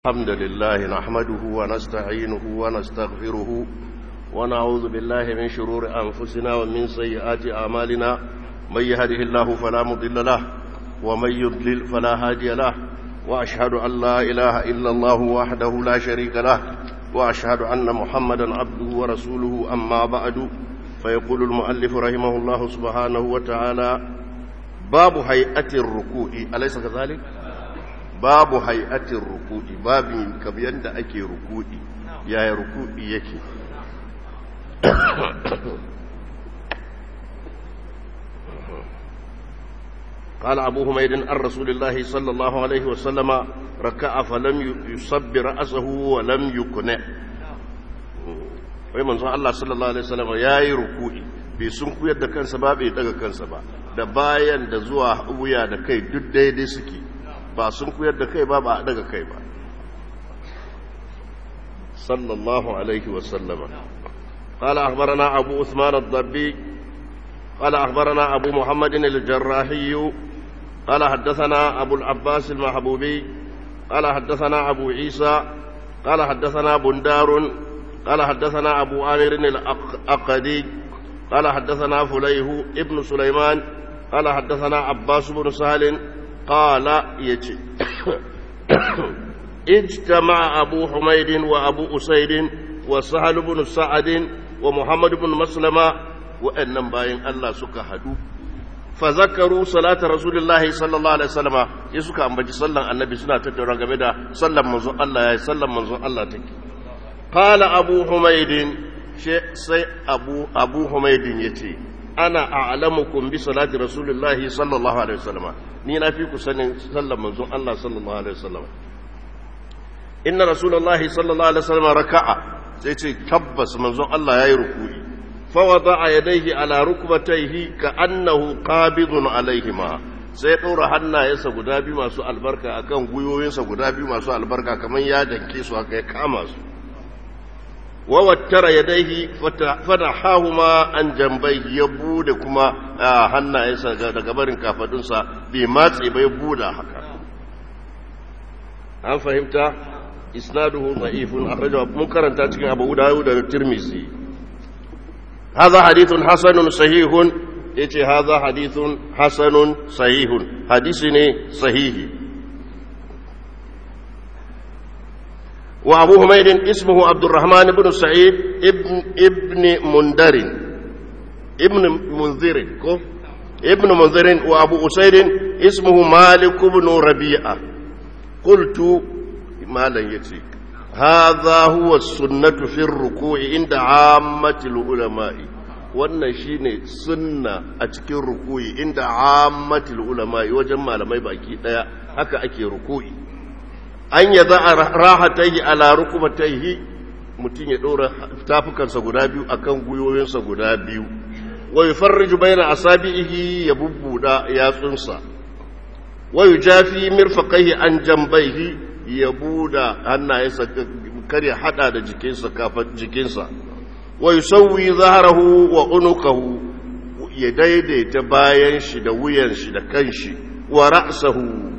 الحمد لله نحمده ونستعينه ونستغفره ونعوذ بالله من شرور أنفسنا ومن سيئات أعمالنا من يهده الله فلا مضل له ومن يضلل فلا هادي له وأشهد أن لا إله إلا الله وحده لا شريك له وأشهد أن محمدا عبده ورسوله أما بعد فيقول المؤلف رحمه الله سبحانه وتعالى باب هيئة الركوع أليس كذلك؟ babu hay'atin ruku'i babin kamar yadda ake ruku'i yaya ruku'i yake قال أبو حميد عن رسول الله صلى الله عليه وسلم ركع فلم يصب رأسه ولم يقنع wai manzon Allah sallallahu alaihi wasallam yayi ruku'i bai sun kuyar da kansa ba bai daga kansa ba da bayan da zuwa wuya da kai duk daidai suke ba sun kuyar da kai ba ba daga kai ba sallallahu alaihi wasallama قال أخبرنا أبو عثمان الضبي قال أخبرنا أبو محمد الجراحي قال حدثنا أبو العباس المحبوبي قال حدثنا أبو عيسى قال حدثنا بندار قال حدثنا أبو عامر الأقدي قال حدثنا فليه ابن سليمان قال حدثنا عباس بن سهل قال يجي اجتمع أبو حميد وأبو أسيد وسهل بن سعد ومحمد بن مسلمة وأنم باين الله سكا هدو فذكروا صلاة رسول الله صلى الله عليه وسلم يسكا أمبجي صلى النبي سنة تتورا قبدا صلى منذ الله صلى منذ الله تكي قال أبو حميد شيء سي أبو أبو حميد يتي ana a'lamukum bi salati rasulillahi sallallahu alaihi wasallam ni na fi ku sanin sallar manzon Allah sallallahu alaihi wasallam inna rasulullahi sallallahu alaihi wasallam raka'a sai ce tabbas manzon Allah yayi ruku'i fa wada'a yadayhi ala rukbatayhi ka annahu qabidun alaihima sai ɗora hannayensa guda biyu masu albarka akan gwiwoyinsa guda biyu masu albarka kamar ya danke su haka ya kama su wawattara ya daihi fadahahuma an jambai ya bude kuma hannayensa daga barin kafadunsa bai matse bai buda haka an fahimta isnaduhu da'ifun akhrajahu mun karanta cikin Abu Dawud da Tirmidhi hadha hadithun hasanun sahihun yace hadha hadithun hasanun sahihun hadisi ne sahihi وأبو حميد اسمه عبد الرحمن بن سعيد ابن ابن منذر ابن منذر ابن منذر وأبو أسيد اسمه مالك بن ربيعة قلت ما لن يتي هذا هو السنة في الركوع عند عامة العلماء wannan shine sunna a cikin rukuyi inda ammatul ulama wajen malamai baki daya haka ake rukuyi an ya za a rahataihi ala rukubataihi mutum ya ɗora tafukansa guda biyu akan gwiwoyinsa guda biyu wa yufarriju bayna asabihi ya bubbuda yatsunsa wa yujafi mirfaqaihi an jambaihi ya buda hannayensa kar ya hada da jikinsa kafin jikinsa wa yusawwi zahrahu wa unukahu ya daidaita bayan shi da wuyan shi da kanshi wa ra'sahu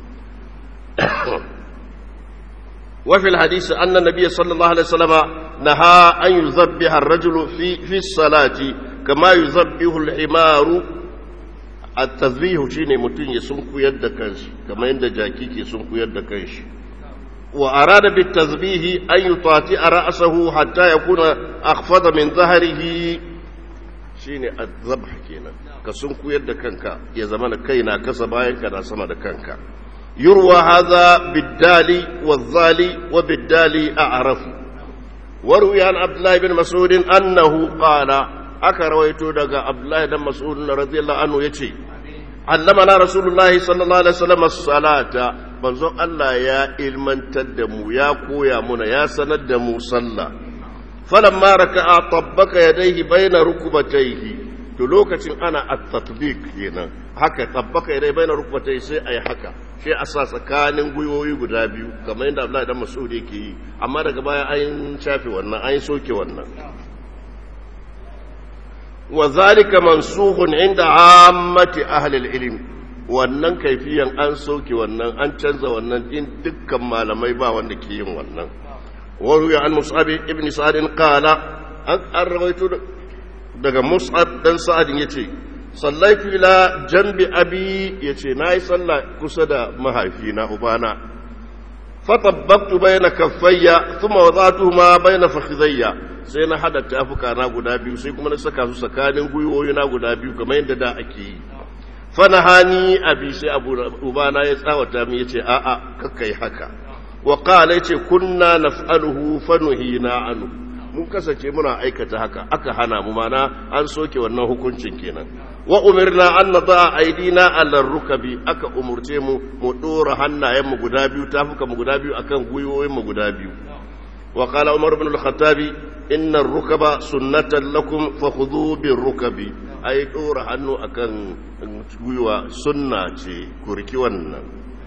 وفي الحديث أن النبي صلى الله عليه وسلم نهى أن يذبح الرجل في في الصلاة كما يذبح الحمار التذبيح شيني متين يسنكو يد كنش كما يند جاكيك يسنكو يد كنش وأراد بالتذبيح أن يطاطئ رأسه حتى يكون أخفض من ظهره shine azabh kenan ka sunku yadda kanka ya zama da kaina kasa bayan ka na sama da kanka يروى هذا بالدال والظال وبالدال أعرف وروي عن عبد الله بن مسعود أنه قال أكرويت دقى عبد الله بن مسعود رضي الله عنه يتي علمنا رسول الله صلى الله عليه وسلم الصلاة منظر الله يا إلمن تدمو يا قويا منا يا سندمو صلى فلما ركع طبق يديه بين ركبتيه to lokacin ana at-tatbiq kenan haka tabbaka idai baina rukbatai sai ayi haka sai a sa tsakanin gwiwoyi guda biyu kamar yadda Abdullahi dan Mas'ud yake yi amma daga baya an shafe wannan an soke wannan wa zalika mansukhun inda ammati ahli al-ilm wannan kaifiyan an soke wannan an canza wannan din dukkan malamai ba wanda ke yin wannan wani ya an mus'ab ibn sa'adin kala an rawaito daga mus'ab dan sa'adin yace sallaitu ila janbi abi yace nayi sallah kusa da mahaifina ubana fatabbaqtu bayna kaffayya thumma wada'tuhuma bayna fakhidhayya sai na hada tafuka na guda biyu sai kuma na saka su tsakanin gwiwoyi na guda biyu kamar yadda da ake yi fanahani abi sai abu ubana ya tsawata min yace a a kakkai haka wa qala yace kunna naf'aluhu fanuhina anhu mun kasance muna aikata haka aka hana mu mana an soke wannan hukuncin kenan wa umirna an nada aidina ala rukabi aka umurce mu mu dora hannayen mu guda biyu tafuka mu guda biyu akan gwiwoyin mu guda biyu wa qala umar ibn al-khattabi inna ar-rukaba sunnatan lakum fakhudhu bir-rukabi ai dora hannu akan gwiwa sunna ce kurki wannan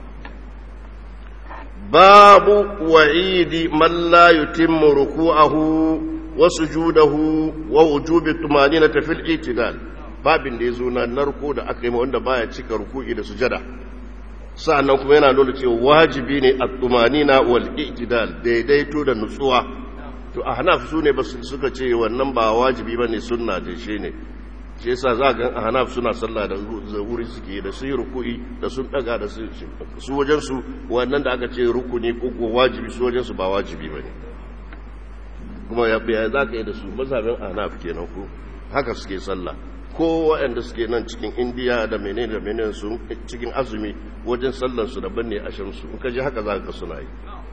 babu wa'idi man la yutimmu ruku'ahu wa sujudahu wa wujubi tumaninati fil itidal babin da yazo na narko da aka yi wanda baya cika ruku'i da sujada sa'annan kuma yana nuna cewa wajibi ne at-tumanina wal itidal daidaito da nutsuwa to ahnaf su ne basu suka ce wannan ba wajibi bane sunna da shi ne shi yasa za ga ahnaf suna sallah da wuri suke da su yi ruku'i da sun daga da su su wajen su wannan da aka ce rukuni ko wajibi su wajen su ba wajibi bane kuma ya ya za ka yi da su mazhabin ahnaf kenan ko haka suke sallah ko waɗanda suke nan cikin indiya da menene da menene su cikin azumi wajen sallar su daban ne a shamsu in ka ji haka za ka suna yi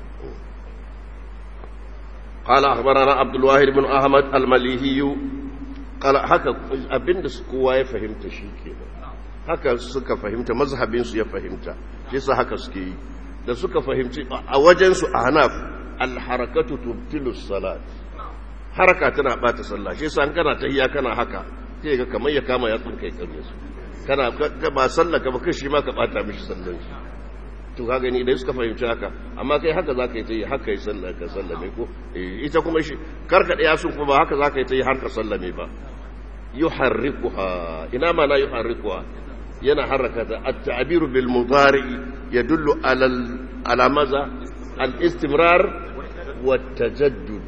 قال أخبرنا عبد الواحد بن أحمد المليهي قال هكا أبن kowa ya fahimta shi kenan haka suka fahimta mazhabinsu ya fahimta shi sa haka suke yi da suka fahimci a wajensu a hanaf alharakatu tubtilu salat haraka tana bata sallah shi sa kana tahiya kana haka sai ga kamar ya kama yatsun kai kare su kana ba sallah ka ba kai shi ma ka bata mishi sallan shi to ka gani dai suka fahimci haka amma kai haka za ka yi ta yi haka yi sallah ka sallame ko ita kuma shi karka ɗaya sun kuma ba haka za ka yi ta yi har ka sallame ba yuharrikuha ina ma na yuharrikuha yana harraka ta at-ta'bir bil mudari yadullu ala ala maza al-istimrar wa tajaddud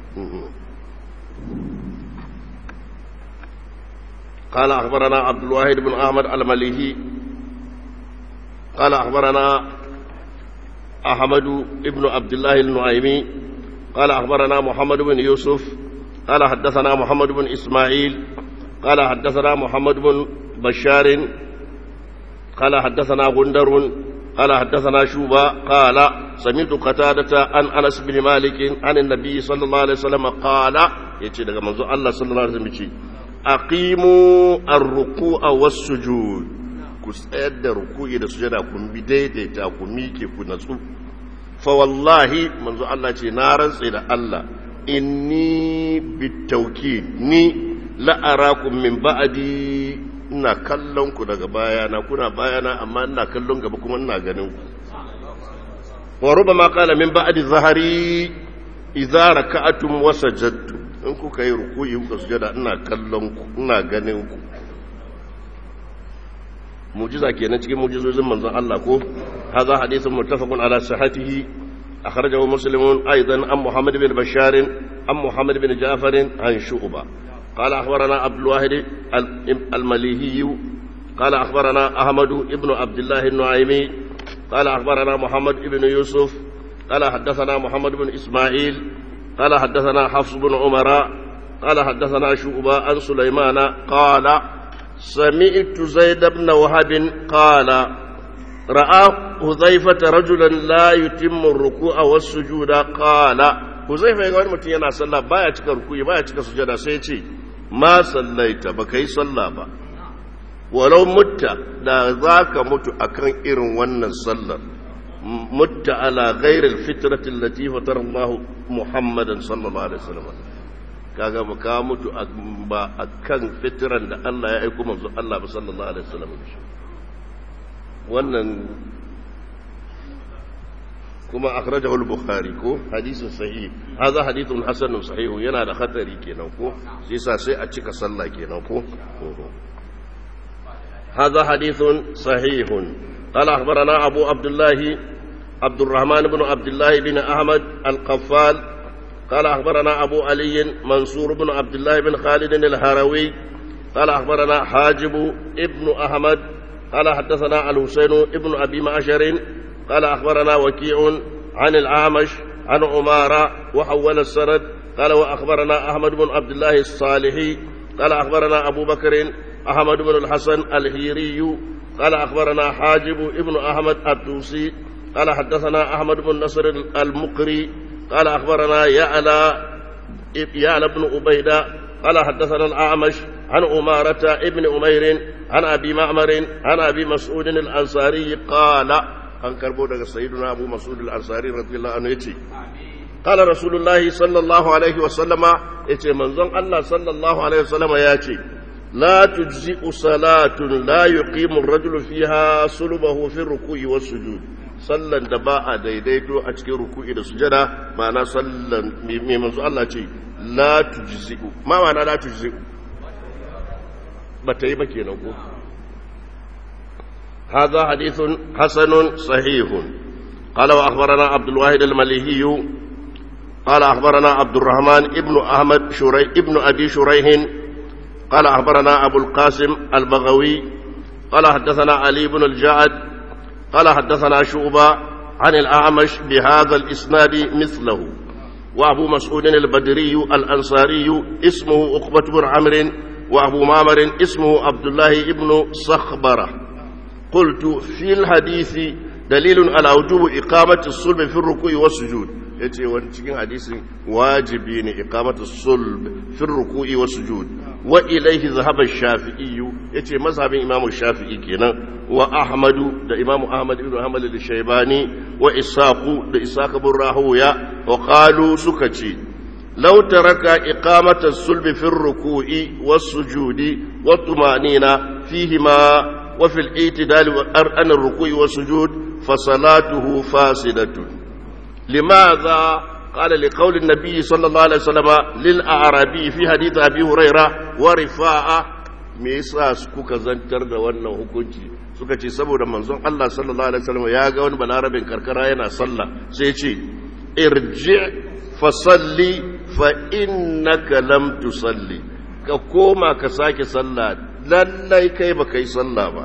قال أخبرنا عبد الواحد بن أحمد المليهي قال أخبرنا أحمد بن عبد الله النعيمي قال أخبرنا محمد بن يوسف قال حدثنا محمد بن إسماعيل قال حدثنا محمد بن بشار قال حدثنا غندر قال حدثنا شوبة قال سمعت قتادة عن أنس بن مالك عن النبي صلى الله عليه وسلم قال يتي daga manzo Allah sallallahu alaihi wasallam ce aqimu ar-ruku'a was-sujud ku tsayar da ruku'i da sujada ku bi daidaita ku miƙe ku natsu fa wallahi manzo Allah ce na rantse da Allah inni bitawkid ni la arakum min ba'di ina kallon ku daga bayana kuna bayana amma ina kallon gaba kuma ina ganin ku wa rubama qala min ba'di zahari idza raka'atum wa sajadtum in kuka yi ruku'i kuka sujada ina kallon ku ina ganin ku mujiza kenan cikin mujizozin manzon Allah ko hadha hadithun muttafaqun ala sihhatihi akhrajahu muslimun aidan an muhammad bin bashar an muhammad bin ja'far an shu'ba قال أخبرنا عبد الواحد المليهي قال أخبرنا أحمد بن عبد الله النعيمي قال أخبرنا محمد بن يوسف قال حدثنا محمد بن إسماعيل قال حدثنا حفص بن عمر قال حدثنا شعبة عن سليمان قال سمعت زيد بن وهب قال رأى حذيفة رجلا لا يتم الركوع والسجود قال حذيفة يقول متي yana sallah baya cika ruku'i baya cika sujada sai ce ma sallaita baka yi sallah ba walau mutta da zaka mutu akan irin wannan sallar mutta ala ghairil fitrati allati fatara Allah Muhammadan sallallahu alaihi wasallam kaga ba ka mutu ba akan fitran da Allah ya aika manzo Allah ba sallallahu alaihi wasallam wannan kuma akhrajahu al-bukhari ko hadisin sahih hadha hadithun hasanun sahih yana da khatari kenan ko sai sa sai a cika sallah kenan ko هذا حديث صحيح قال أخبرنا أبو عبد الله عبد الرحمن بن عبد الله بن أحمد القفال قال أخبرنا أبو علي منصور بن عبد الله بن خالد الهروي قال أخبرنا حاجب ابن أحمد قال حدثنا الحسين ابن أبي معشر قال أخبرنا وكيع عن الأعمش عن عمارة وحول السند قال وأخبرنا أحمد بن عبد الله الصالحي قال أخبرنا أبو بكر أحمد بن الحسن الهيري قال أخبرنا حاجب ابن أحمد الدوسي قال حدثنا أحمد بن نصر المقري قال أخبرنا يعلى يعلى بن عبيدة قال حدثنا الأعمش عن أمارة ابن أمير عن أبي معمر عن أبي مسعود الأنصاري قال an karbo daga sayyiduna abu mas'ud al-ansari radiyallahu anhu yace qala rasulullahi sallallahu alaihi wasallama yace manzon Allah sallallahu alaihi wasallama yace la tujzi'u salatun la yuqimu ar-rajulu fiha sulbahu fi ruku'i was-sujud sallan da ba a daidaito a cikin ruku'i da sujada ma'ana sallan me manzo Allah ce la tujzi'u ma ma'ana la tujzi'u ba ta yi ba kenan ko هذا حديث حسن صحيح قال وأخبرنا عبد الواحد المليهي قال أخبرنا عبد الرحمن ابن أحمد شري ابن أبي شريح قال أخبرنا أبو القاسم البغوي قال حدثنا علي بن الجعد قال حدثنا شعبة عن الأعمش بهذا الإسناد مثله وأبو مسعود البدري الأنصاري اسمه عقبة بن عمرو وأبو معمر اسمه عبد الله بن صخبره قلت في الحديث دليل على وجوب إقامة الصلب في الركوع والسجود yace wani cikin hadisin wajibi ne iqamatu sulb fi ruku'i wa sujud wa ilayhi zahaba shafi'i yace mazhabin imamu shafi'i kenan wa ahmadu da imamu ahmad ibn hanbal al-shaybani wa isaqu da isaq ibn rahuya wa qalu suka ce law taraka iqamata sulb fi ruku'i was sujudi wa tumanina fihima وفي الاعتدال عن الركوع والسجود فصلاته فاسدة لماذا قال لقول النبي صلى الله عليه وسلم للأعرابي في حديث أبي هريرة ورفاعة me yasa kuka zantar da wannan hukunci suka ce saboda manzon Allah sallallahu alaihi wasallam ya ga wani balarabin karkara yana sallah sai ya ce irji fa salli fa innaka lam tusalli ka koma ka sake sallah lallai kai ba kai sallah ba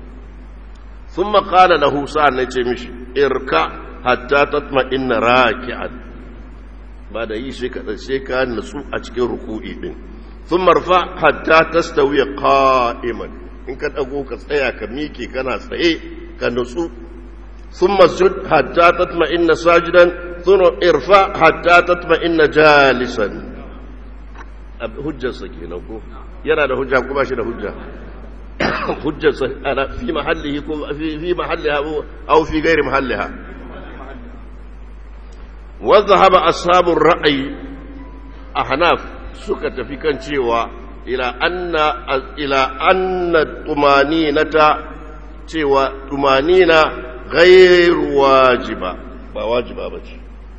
sun makala lahu sa'an na ce mishi irka hatta tatma inna raki'an ba da yi sai ka natsu a cikin ruku'i din sun marfa hatta tastawiya qa'iman in ka dago ka tsaya ka miƙe kana tsaye ka natsu sun masjid hatta tatma inna sajidan sun irfa hatta tatma inna jalisan hujjarsa kenan ko yana da hujja kuma shi da hujja hujjarsa ana fi mahallihi ko fi mahalliha aw fi ghairi mahalliha wa dhahaba ashabur ra'yi ahnaf suka tafi kan cewa ila anna ila anna tumaninata cewa tumanina ghairu wajiba ba wajiba bace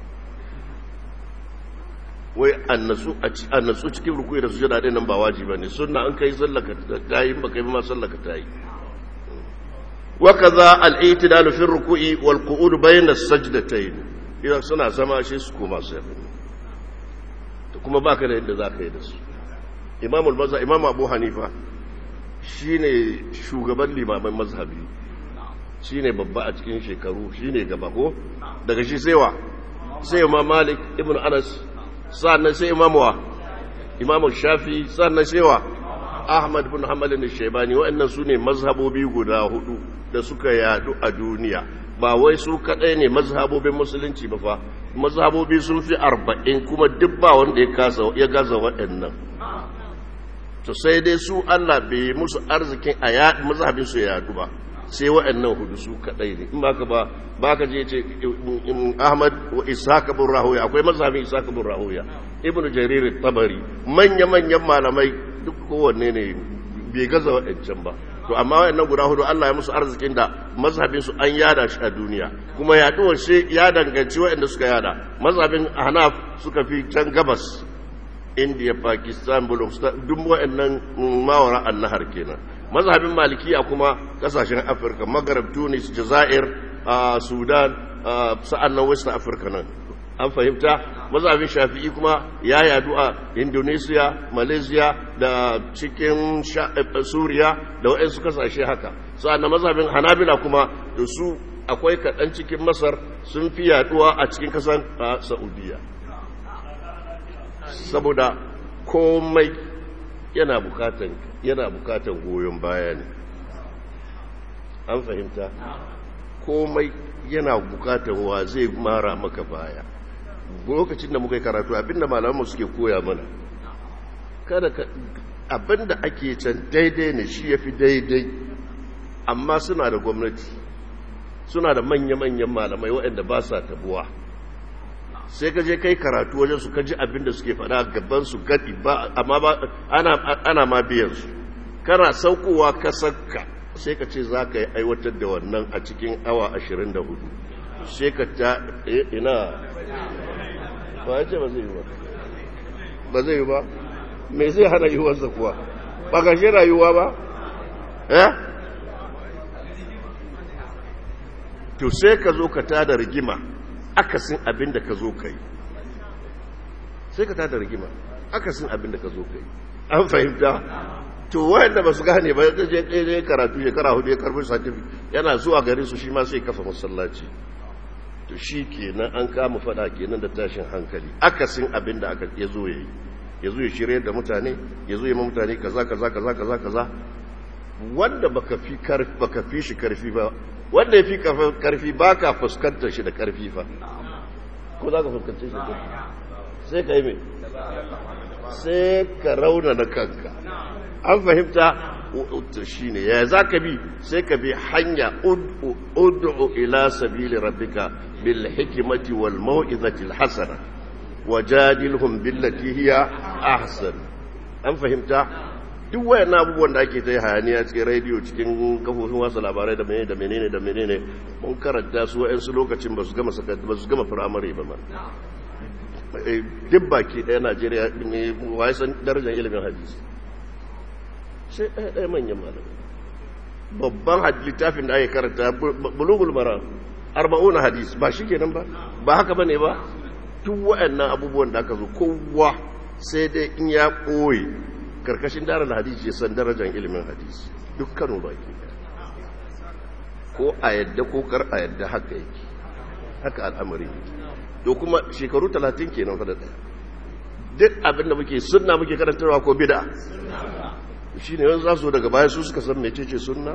wai annasu cikin rukuyi da sujada din nan ba wajiba ne sunna an kai sallaka ta yi ba kai ma sallaka ta yi wa kaza al-i'tidal fi ruku'i wal qu'ud bayna as-sajdatayn idan suna zama shi su koma su yafi to kuma baka da yadda zaka yi da su imam al-bazza imam abu hanifa shine shugaban limaman mazhabi shine babba a cikin shekaru shine gaba ko daga shi sai wa sai imam malik ibn anas sannan sai imamuwa imamu shafi sannan shewa ahmad bin hamalin shaibani waɗannan su ne mazhabobi guda hudu da suka yadu a duniya ba wai su kaɗai ne mazhabobin musulunci ba fa mazhabobi sun fi arba'in kuma duk ba wanda ya gaza waɗannan to sai dai su allah bai musu arzikin a mazhabin su ya yadu ba sai waɗannan hudu su kaɗai ne in ba ka ba ba ka je ce ahmad wa ishaq bin rahuya akwai mazhabin ishaq bin rahuya ibnu jarir tabari manya manyan malamai duk kowanne ne bai gaza waɗancan ba to amma waɗannan guda hudu Allah ya musu arzikin da mazhabin su an yada shi a duniya kuma yaduwar shi ya danganci waɗanda suka yada mazhabin hanaf suka fi can gabas india pakistan bulgaristan duk waɗannan mawara annahar kenan mazhabin malikiya kuma kasashen afirka maghrib tunis jazair sudan sa'an nan west africa nan an fahimta mazhabin shafi'i kuma ya yadu a indonesia malaysia da cikin suriya da waɗansu kasashe haka sa'an mazhabin hanabila kuma da su akwai kaɗan cikin masar sun fi yaduwa a cikin kasan saudiya saboda komai yana bukatan yana bukatan goyon baya ne an fahimta komai yana bukatan wa zai mara maka baya lokacin da muka yi karatu abinda malamanmu suke koya mana kada ka abinda ake can daidai ne shi ya fi daidai amma suna da gwamnati suna da manya-manyan malamai waɗanda ba sa tabuwa sai ka je kai karatu wajen su ka ji abinda suke faɗa gaban su gadi ba amma ba ana ana ma biyan su kana saukowa ka sakka sai ka ce za ka yi aiwatar da wannan a cikin awa 24 sai ka ta ina ba ya ce ba zai yi ba ba zai yi ba me zai hana yiwuwarsa kuwa ba ka shi rayuwa ba eh to sai ka zo ka tada rigima akasin abin da ka zo ka yi sai ka tada rigima akasin abin da ka zo ka yi an fahimta to wayanda ba su gane ba ya je ɗaya karatu shekara hudu ya karbi satifi yana zuwa gare su shi ma sai kafa masallaci to shi kenan an kama fada kenan da tashin hankali akasin abin da aka ya zo ya yi ya zo ya shirya da mutane ya zo ya ma mutane kaza kaza kaza kaza kaza wanda baka fi baka fi shi karfi ba wanda ya fi karfi ba ka fuskantar shi da karfi fa ko za ka fuskantar shi da karfi sai ka yi mai sai ka rauna na kanka an fahimta shi ne ya za ka bi sai ka bi hanya ud'u ila sabili rabbika bil hikmati wal mau'izati al hasana wajadilhum billati hiya ahsan an fahimta duk wayan abubuwan da ake ta yi hayaniya cikin rediyo cikin kafofin wasu labarai da menene da menene da menene mun karanta su wa'yansu lokacin ba su gama ba su gama firamare ba ma duk baki ɗaya najeriya ne waye san darajar ilimin hadisi sai ɗaya ɗaya manyan malamai babban littafin da ake karanta bulugul mara arba'una hadis ba shi kenan ba ba haka bane ba duk waɗannan abubuwan da aka zo kowa sai dai in ya ɓoye karkashin daren hadisi ya san darajar ilimin hadisi dukkanin baki ko a yadda ko kar a yadda haka yake haka al'amari to kuma shekaru talatin kenan fa da ɗaya duk abin da muke sunna muke karantarwa ko bida shi ne yanzu za su daga baya su suka san mecece sunna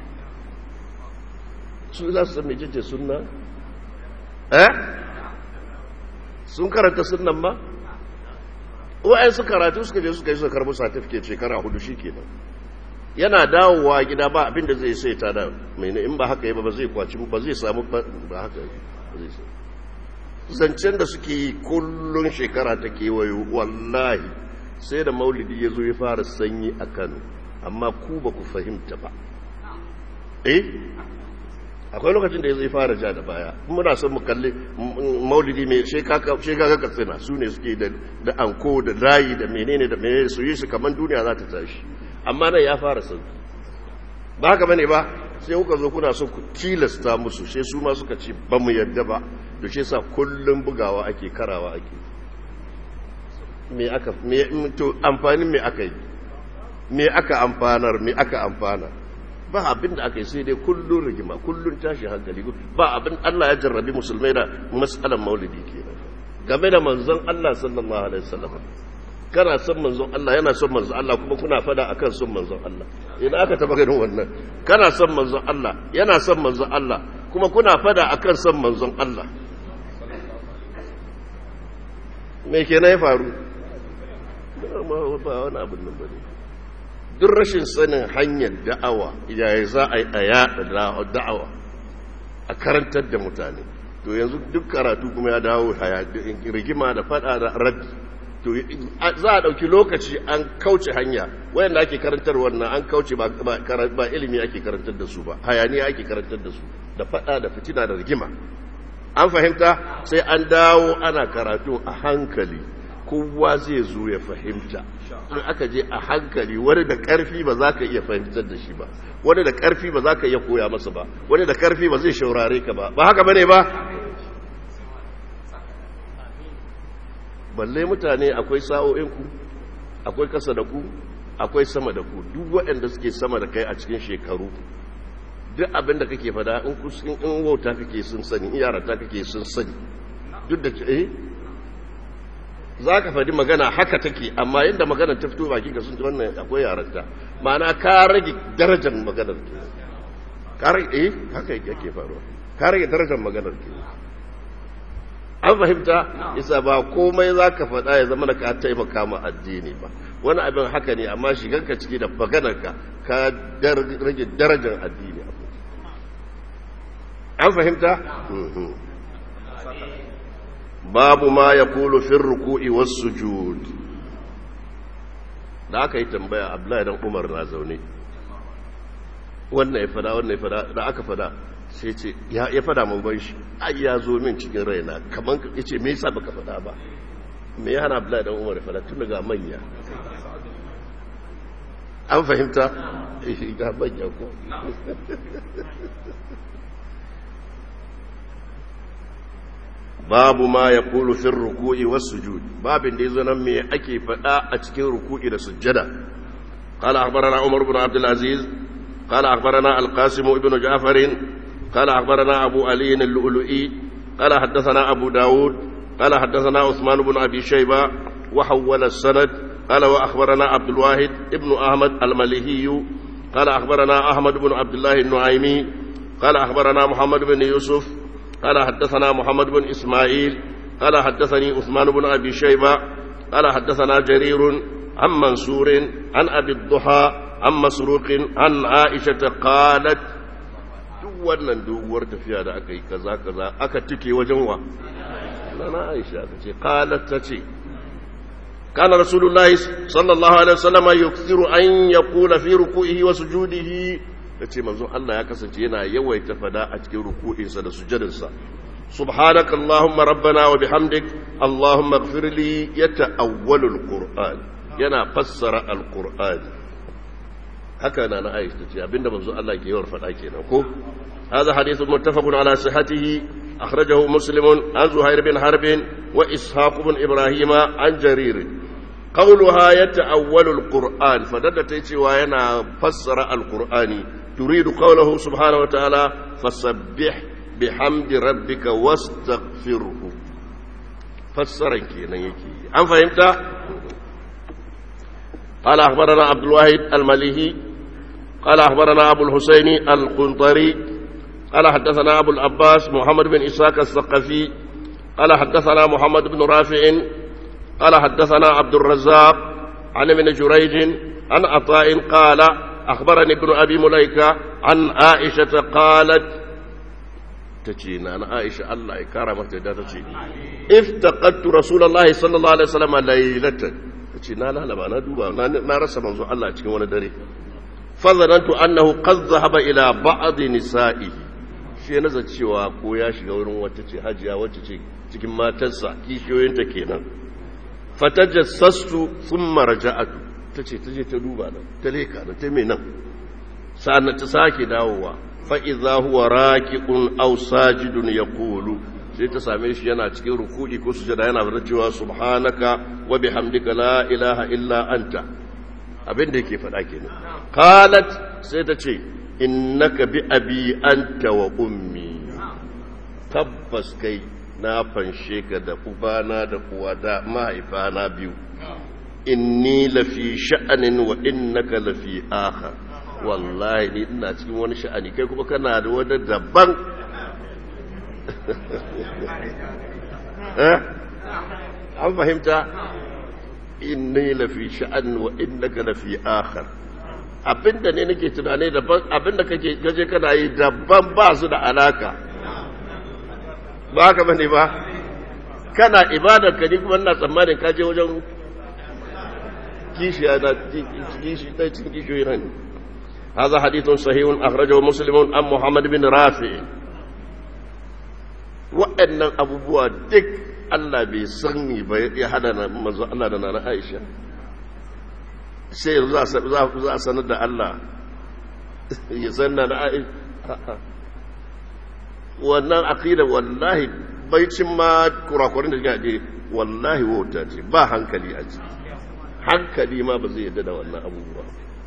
su za su san mecece sunna eh sun karanta sunnan ba wa'yan su karatu suka je suka yi suka karbi certificate shekara hudu shi kenan yana dawowa gida ba abin da zai sai ta da mai in ba haka yi ba zai kwaci ba zai samu ba haka zai samu zancen da suke yi kullum shekara ta kewayo wallahi sai da maulidi ya zo ya fara sanyi a kano amma ku ba ku fahimta ba eh akwai lokacin da ya zai fara ja da baya muna son mu kalli maulidi mai shekaka katsina su ne suke da anko da layi da menene da menene su yi su kamar duniya za ta tashi amma nan ya fara sauki ba haka bane ba sai kuka zo kuna son ku tilasta musu sai su ma suka ce ba mu yarda ba da shi sa kullum bugawa ake karawa ake me aka me to amfanin me aka yi me aka amfanar me aka amfana ba abin da aka yi sai dai kullun rigima kullun tashi hankali ba abin Allah ya jarrabi musulmai da mas'alan maulidi kenan game da manzon Allah sallallahu alaihi wasallam kana son manzon Allah yana son manzon Allah kuma kuna fada akan son manzon Allah idan aka taba ganin wannan kana son manzon Allah yana son manzon Allah kuma kuna fada akan son manzon Allah me kenan ya faru ba wani abin nan bane duk rashin sanin hanyar da'awa yaya za a yi a yada da'awa a karantar da mutane to yanzu duk karatu kuma ya dawo rigima da fada da raddi to za a ɗauki lokaci an kauce hanya wayanda ake karantar wannan an kauce ba ilimi ake karantar da su ba hayaniya ake karantar da su da fada da fitina da rigima an fahimta sai an dawo ana karatu a hankali kowa zai zo ya fahimta in aka je a hankali wani da ƙarfi ba za ka iya fahimtar da shi ba wani da ƙarfi ba za ka iya koya masa ba wani da ƙarfi ba zai shaurare ka ba ba haka bane ba balle mutane akwai sa'o'inku akwai kasa da ku akwai sama da ku duk waɗanda suke sama da kai a cikin shekaru duk abin da kake fada in kusurin in wauta kake sun sani in yarata kake sun sani duk da eh za ka faɗi magana haka take amma yadda magana ta fito baki ka sun ji wannan akwai yaranta ma'ana ka rage darajar maganar ke ka rage eh haka yake faruwa ka rage darajar maganar ke an fahimta isa ba komai za ka faɗa ya zama da ka taimaka ma addini ba wani abin haka ne amma shiganka ciki da maganarka ka rage darajar addini an fahimta? babu ma ya kulu fin ruku'i wasu sujud da aka yi tambaya abdullahi dan umar na zaune wannan ya fada wannan ya fada da aka fada sai ce ya fada mun ban shi ai ya zo min cikin raina kaman ya ce me yasa baka fada ba me ya hana abdullahi dan umar ya fada tun daga manya an fahimta ga manya ko babu ma ya kulu fin ruku'i wasu sujud babin da ya zo nan me ake faɗa a cikin ruku'i da sujjada قال أخبرنا عمر بن عبد العزيز قال أخبرنا القاسم بن جعفر قال أخبرنا أبو علي اللؤلؤي قال حدثنا أبو داود قال حدثنا عثمان بن أبي شيبة وحول السند قال وأخبرنا عبد الواحد ابن أحمد المليهي قال أخبرنا أحمد بن عبد الله النعيمي قال أخبرنا محمد بن يوسف قال حدثنا محمد بن إسماعيل قال حدثني عثمان بن أبي شيبة قال حدثنا جرير عن منصور عن أبي الضحى عن مسروق عن عائشة قالت wannan doguwar tafiya da aka yi kaza kaza aka tike wajen wa na Aisha ta ce qalat ta ce kana rasulullahi sallallahu alaihi wasallam yukthiru an yaqula fi ruku'ihi wa sujudihi tace manzon Allah ya kasance yana yawaita fada a cikin ruku'insa da sujudansa subhanaka allahumma rabbana wa bihamdik allahumma ighfir li yata'awwalu alquran yana fassara alquran haka na na Aisha tace abinda manzon Allah ke yawan fada kenan ko هذا حديث متفق على صحته أخرجه مسلم عن زهير بن حرب وإسحاق بن إبراهيم عن جرير قولها يتأول القرآن فددت وينا فسر القرآن تريد قوله سبحانه وتعالى فسبح بحمد ربك واستغفره فسر كينا يكي أم فهمت قال أخبرنا عبد الواحد المليهي قال أخبرنا أبو الحسين القنطري قال حدثنا أبو العباس محمد بن إسحاق الثقفي قال حدثنا محمد بن رافع قال حدثنا عبد الرزاق عن ابن جريج عن عطاء قال أخبرني ابن أبي مليكة عن عائشة قالت تجينا أنا عائشة الله كرمت تجي افتقدت رسول الله صلى الله عليه وسلم ليلة تجينا لا لا أنا دوبا أنا رسم الله تجي وانا دري فظننت أنه قد ذهب إلى بعض نسائه shi ya nazar cewa ko ya shiga wurin wata ce hajiya wacce ce cikin matarsa kishiyoyinta kenan fatajassastu thumma raja'atu tace taje ta duba nan ta leka nan ta me nan sa'an ta sake dawowa fa idza huwa raqiqun aw sajidun yaqulu sai ta same shi yana cikin ruku'i ko sujada yana fara cewa subhanaka wa bihamdika la ilaha illa anta abin da yake faɗa kenan qalat sai ta ce innaka bi abi anta wa ummi tabbas kai na fanshe ka da ubana da kuwa da mahaifana biyu inni lafi sha'anin wa innaka lafi akhar wallahi ni ina cikin wani sha'ani kai kuma kana da wani daban eh an fahimta inni lafi sha'anin wa innaka lafi akhar abinda ne nake tunani daban abinda kake gaje kana yi daban ba su da alaka ba haka bane ba kana ibadar ka ni kuma ina tsammanin ka je wajen kishi na kishi ta cikin kishiyoyi nan هذا حديث صحيح أخرجه مسلم عن محمد بن رافع وأن أبو بوا دك Allah bai sani ba ya hada na manzo Allah da nana Aisha sai yanzu za a sanar da Allah ya san na Aisha wannan aqida wallahi baicin ma kurakurin da gaje wallahi wauta ce ba hankali a ciki hankali ma ba zai yadda da wannan abubuwa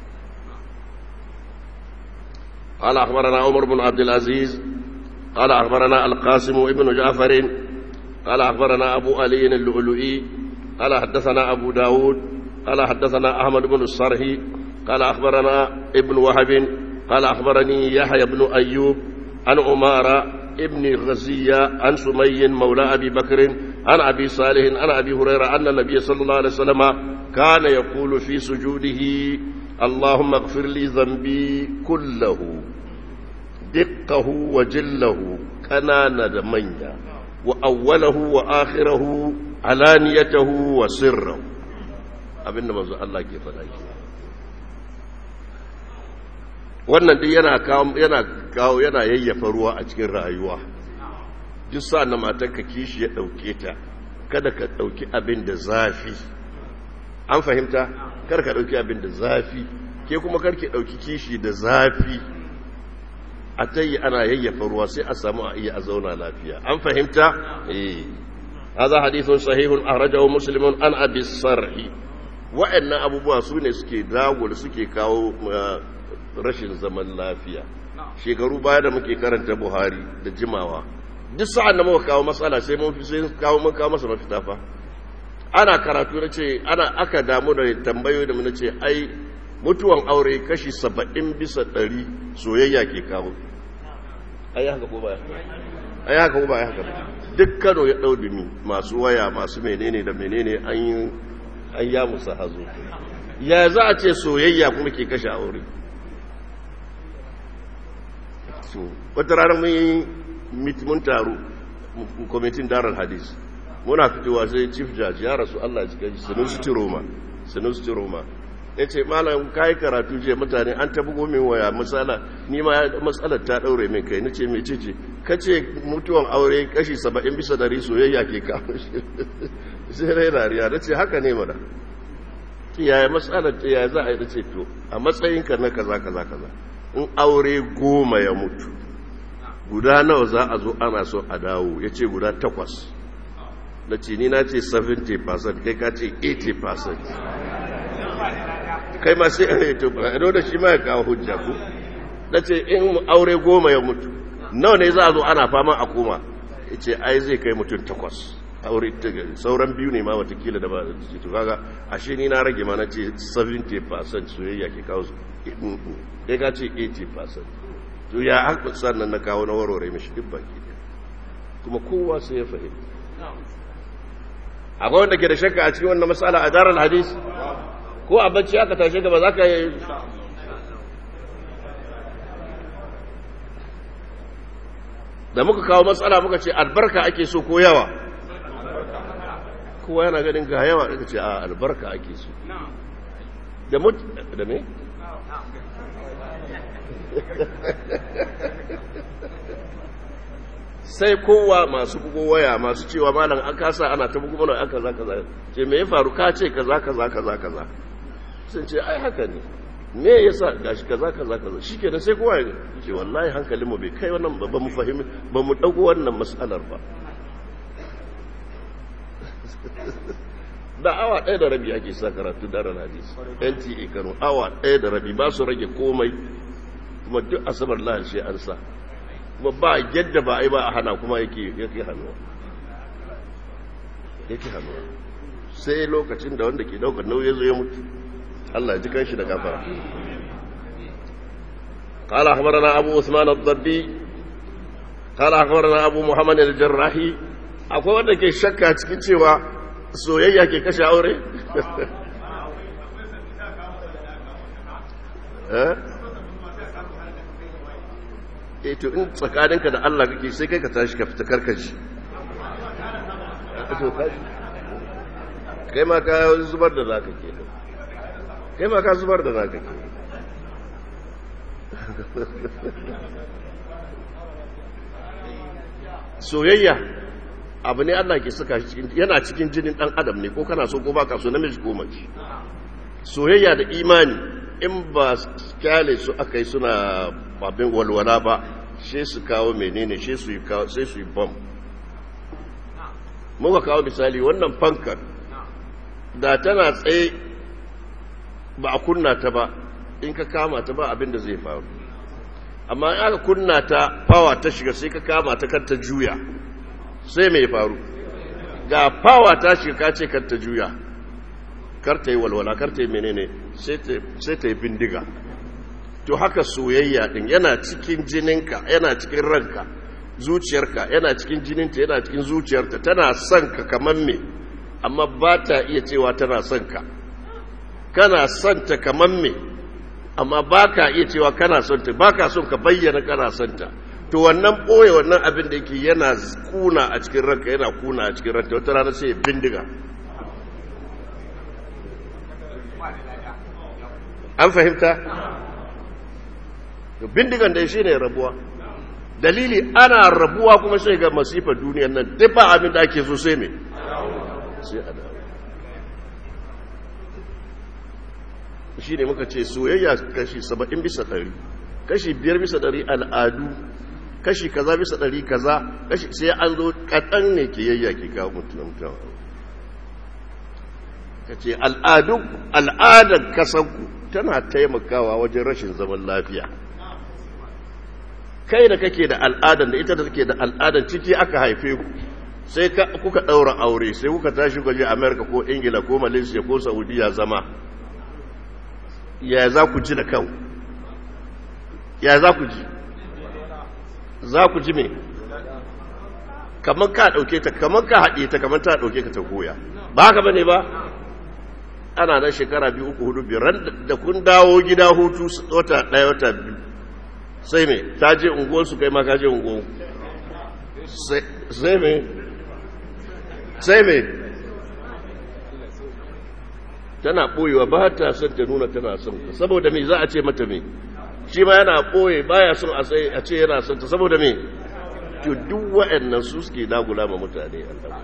قال أخبرنا عمر بن عبد العزيز قال أخبرنا القاسم ابن جعفر قال أخبرنا أبو علي اللؤلؤي قال حدثنا أبو داود قال حدثنا أحمد بن الصرهي قال أخبرنا ابن وهب قال أخبرني يحيى بن أيوب عن عمارة ابن غزية عن سمي مولى أبي بكر عن أبي صالح عن أبي هريرة أن النبي صلى الله عليه وسلم كان يقول في سجوده اللهم اغفر لي ذنبي كله دقه وجله كنان دمنيا وأوله وآخره علانيته وسره abinda manzo Allah ke faɗa ke wannan duk yana kawo yana kawo yana yayyafa ruwa a cikin rayuwa duk sa na matarka kishi ya ɗauke ta kada ka ɗauki abin da zafi an fahimta kar ka ɗauki abin da zafi ke kuma kar ki ɗauki kishi da zafi a ta yi ana yayyafa ruwa sai a samu a iya a zauna lafiya an fahimta eh هذا حديث صحيح أخرجه مسلم عن أبي الصرح وأن أبو بوا سوني سكي داول سكي كاو rashin zaman lafiya shekaru baya da muke karanta buhari da jimawa duk sa'an da muka kawo matsala sai mun fi sai kawo mun kawo masa mafita fa ana karatu na ce ana aka damu da tambayo da mun ce ai mutuwan aure kashi saba'in bisa ɗari soyayya ke kawo ai haka ko baya ai haka ko baya haka duk kano ya ɗau dumi masu waya masu menene da menene an yi an ya musa hazo ya za a ce soyayya kuma ke kashe aure wata rana mun yi mun taru kwamitin darar hadis muna fitowa sai chief judge ya rasu allah ji gaji sanusi roma sanusi roma ya ce malam kayi karatu je mutane an tabi gomin waya matsala ni ma matsalar ta daure min kai nace mai ce ka ce mutuwan aure kashi saba'in bisa dari soyayya ke kawo shi sai rai dariya na ce haka ne mana yaya matsalar ya za a yi da ce to a matsayinka na kaza kaza kaza in aure goma ya mutu guda nawa za a zo ana so a dawo ya ce guda takwas na ce ni na ce 70% kai ka ce 80% kai ma sai a to ba da shi ma ya kawo hujja ku na ce in aure goma ya mutu nawa ne za a zo ana fama a koma ya ce ai zai kai mutum takwas aure ta gari sauran biyu ne ma watakila da ba da ce to kaga ashe ni na rage ma na ce 70% soyayya ke kawo su kai ka ce 80% to ya haka sannan na kawo na warware mishi duk baki kuma kowa sai ya fahimta akwai wanda ke da shakka a cikin wannan matsala a darar hadis ko a bacci aka tashe gaba za ka yi da muka kawo matsala muka ce albarka ake so ko yawa kowa yana ganin ga yawa aka ce a albarka ake so da mut da me sai kowa masu bugo waya masu cewa malam an kasa ana ta bugo mana aka zaka kaza ce me ya faru ka ce kaza kaza kaza kaza sun ce ai haka ne me yasa gashi kaza kaza kaza shikenan sai kowa ya ce wallahi hankalin mu bai kai wannan ba mu fahimi ba mu dauko wannan mas'alar ba da awa ɗaya da rabi ake sa karatu da ran hadisi NTA Kano awa ɗaya da rabi ba su rage komai kuma duk asabar lahar sai an sa kuma ba yadda ba a yi ba a hana kuma yake yake hannuwa yake hannuwa sai lokacin da wanda ke daukar nauyi zo ya mutu Allah ji kanshi da gafara قال أخبرنا أبو عثمان الضبي قال أخبرنا أبو محمد الجراحي akwai wanda ke shakka cikin cewa soyayya ke kashe aure eh to in tsakaninka da Allah kake sai kai ka tashi ka fita karkashi kai ma ka zubar da zaka ke kai ma ka zubar da zaka ke soyayya abu ne Allah ke saka shi cikin yana cikin jinin dan adam ne ko kana so ko baka so namiji ko mace soyayya da imani in ba kyale su aka yi suna babin walwala ba sai su kawo menene sai su yi kawo sai su yi bom muka kawo misali wannan fankar da tana tsaye ba a kunna ta ba in ka kama ta ba abin da zai faru amma in aka kunna ta fawa ta shiga sai ka kama ta kar ta juya sai mai faru ga fawa ta shiga ka ce kar ta juya kar ta yi walwala kar ta yi menene sai ta yi bindiga to haka soyayya din yana cikin jininka yana cikin ranka zuciyarka yana cikin jininta yana cikin zuciyarta tana son ka kamar me amma ba ta iya cewa tana son ka kana son ta kamar me amma ba ka iya cewa kana son ta ba ka son ka bayyana kana son ta to wannan ɓoye wannan abin da yake yana kuna a cikin ranka yana kuna a cikin ranka wata rana sai ya bindiga an fahimta to bindigan da shi ne rabuwa dalili ana rabuwa kuma sai ga masifar duniyar nan duk ba abin da ake so sai me sai a dawo shi ne muka ce soyayya kashi saba'in bisa ɗari kashi biyar bisa ɗari al'adu kashi kaza bisa ɗari kaza kashi sai an zo kaɗan ne ke yayya ke kawo mutum mutum ka ce al'adar kasanku tana taimakawa wajen rashin zaman lafiya kai da kake da al'adar da ita da take da al'adar ciki aka haife ku sai kuka ɗaura aure sai kuka tashi ku je amerika ko ingila ko malaysia ko saudiya zama ya za ku ji da kan ya za ku ji za ku ji me kamar ka ɗauke ta kamar ka haɗe ta kamar ta ɗauke ka ta goya ba haka ba ne ba ana nan shekara biyu uku hudu biyar da kun dawo gida hutu wata ɗaya wata biyu sai me ta je unguwarsu kai ma ka je unguwar sai me sai me tana ɓoyewa ba ta son ta nuna tana son ta saboda me za a ce mata me shi ma yana ɓoye baya son a ce yana son ta saboda me to duk wa'annan su suke dagula ma mutane Allah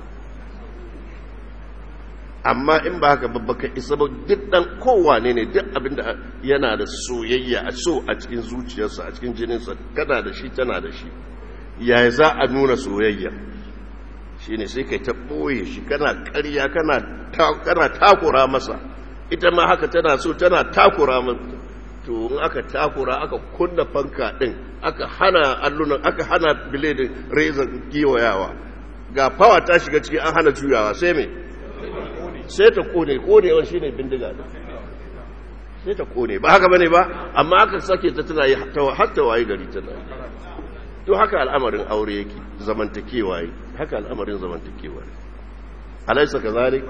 amma in ba haka babbaka isa ba duk dan kowane ne duk abinda yana da soyayya a so a cikin zuciyarsa a cikin jininsa kana da shi tana da shi yaya za a nuna soyayya shi ne sai kai ta ɓoye shi kana ƙarya kana takura masa ita ma haka tana so tana takura masa to in aka takura aka kunna fanka ɗin aka hana allunan aka hana biledin rezan giwayawa ga fawa ta shiga ciki an hana juyawa sai mai sai ta kone konewa shi ne bindiga da sai ta kone ba haka bane ba amma aka sake ta tana yi hatta waye gari tana yi to haka al'amarin aure yake zamantakewa yi haka al'amarin zamantakewa yi alaisa ka zalik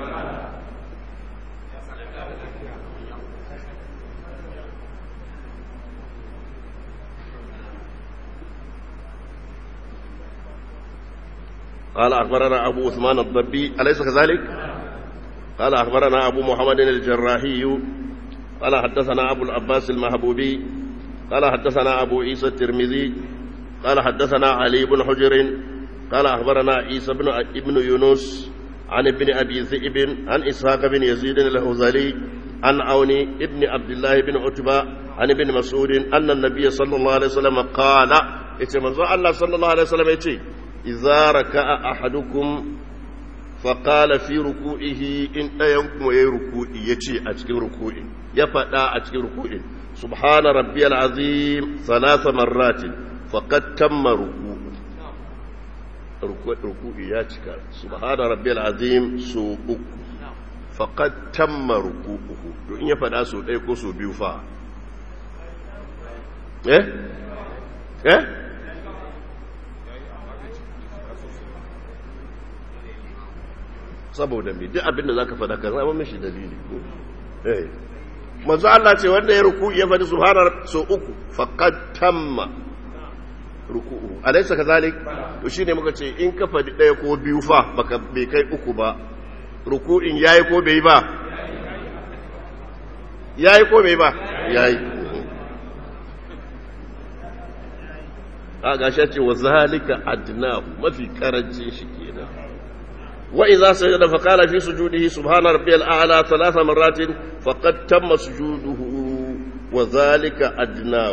قال أخبرنا أبو عثمان الضبي أليس كذلك؟ قال أخبرنا أبو محمد الجراحي قال حدثنا أبو العباس المهبوبي قال حدثنا أبو عيسى الترمذي قال حدثنا علي بن حجر قال أخبرنا عيسى بن ابن يونس عن ابن أبي ذئب عن إسحاق بن يزيد الهذلي عن عون ابن عبد الله بن عتبة عن ابن مسعود أن النبي صلى الله عليه وسلم قال إتمنى الله صلى الله عليه وسلم يتي إذا ركع أحدكم فقال في ركوعه إن أينكم أي ركوعي يتي أتكي ركوعي يفتا أتكي ركوعي سبحان ربي العظيم ثلاث مرات فقد تم ركوعه ركوعي يا تكا سبحان ربي العظيم سو uku faqad tamma ruku'uhu to in ya fada so ɗaya ko so biyu fa eh eh saboda mai duk abinda za ka faɗa ka zama mashi dalili eh manzo Allah ce wanda ya ruku ya faɗi subhanar so uku faqad tamma ruku'u alaysa kazalik to shine muka ce in ka faɗi ɗaya ko biyu fa baka bai kai uku ba ruku'in yayi ko bai ba yayi ko bai ba yayi a gashi ce wa zalika adna mafi karancin shi kenan وإذا سجد فقال في سجوده سبحان ربي الأعلى ثلاث مرات فقد تم سجوده وذلك أدناه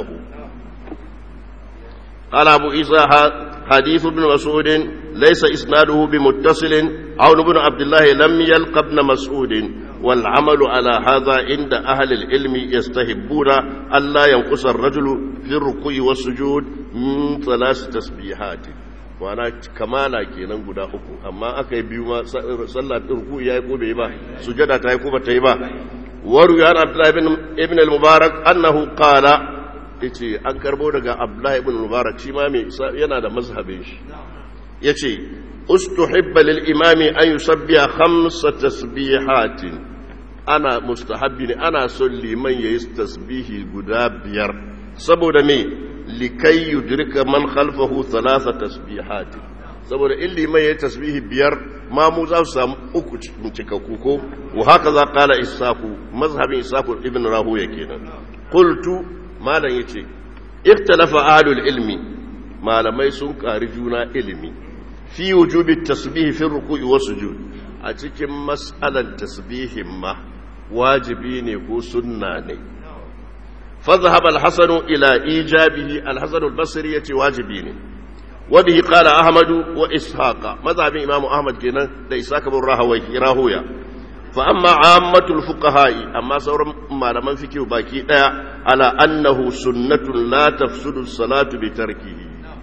قال أبو عيسى حديث ابن مسعود ليس إسناده بمتصل عون بن عبد الله لم يلق ابن مسعود والعمل على هذا عند أهل العلم يستحبون ألا ينقص الرجل في الركوع والسجود من ثلاث تسبيحات wana kamala kenan guda uku amma aka yi biyu ma sallah ruku ya yi ko bai ba sujada ta yi ko ba ta yi ba waru ya abdullahi ibn al-mubarak annahu qala yace an karbo daga abdullahi ibn al-mubarak shi ma mai yana da mazhabin shi yace ustuhibba lil imami an yusabbiha khamsa tasbihatin ana mustahabbi ne ana son liman yayi tasbihi guda biyar saboda me likai yudrika man khalfahu thalatha tasbihat saboda in liman yayi tasbihi biyar ma mu za su samu uku cikakku ko wa haka za qala isaku mazhabin isaku ibn rahuya kenan qultu malam yace ikhtalafa ahlul ilmi malamai sun kari juna ilimi fi wujubi tasbihi fi ruku'i wa sujud a cikin mas'alan tasbihin ma wajibi ne ko sunna ne فذهب الحسن إلى إيجابه الحسن البصري يتي واجبين وبه قال أحمد وإسحاق مذهب إمام أحمد كنا دا إسحاق بن راهوي راهويا فأما عامة الفقهاء أما سور ما لمن فكه باكي على أنه سنة لا تفسد الصلاة بتركه